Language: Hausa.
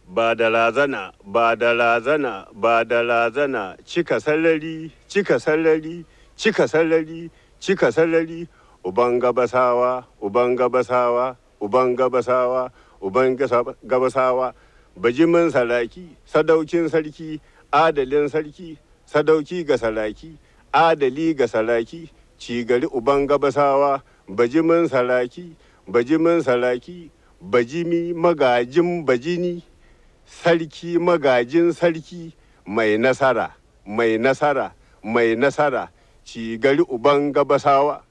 ba da razana ba da razana ba da razana cika salari cika salari cika salari cika salari uban gabasawa uban gabasawa uban gabasawa uban gasa- gabasawa bajimin saraki sadaukin sarki adalin sarki sadauki ga saraki adali ga saraki cigari uban gabasawa bajimin saraki bajimin saraki bajimi magajin bajini sarki magajin sarki mai nasara mai nasara mai nasara cigari uban gabasawa